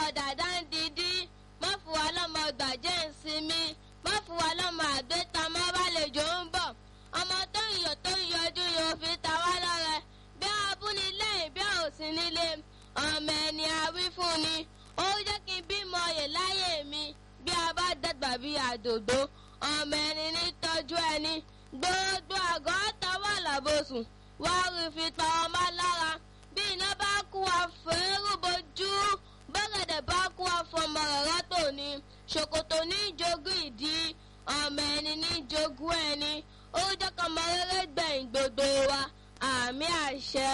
dàda ń didi má fún wa lọ́mọ gbàjẹ́ ìsinmi má fún wa lọ́mọ àgbéta má bàlejò ń bọ̀ ọmọ tó ń yọ tó ń yọjú yóò fi ta wá lọ́rẹ bí abúlé lẹ́yìn bí òsì nílé ọmọ ẹni àwí fún ni ó jẹ́ kí n bímọ yè láyé mi bí a bá dàgbà bí àdòdó ọmọ ẹni ní tọ́jú ẹni gbogbo àgọ́ tọwọ́ làbòsùn wá rí fi pa ọmọ lára bí iná bá kú àfẹ́rù bojú bọ́gẹ̀dẹ̀ bá kú àfọmọ rẹ̀ tòní ṣòkòtò ní jogún ìdí ọmọ ẹni ní jogún ẹni ó jẹ́ kọ́mọ rere gbẹ̀yìn gbogbo wa àmì àṣẹ.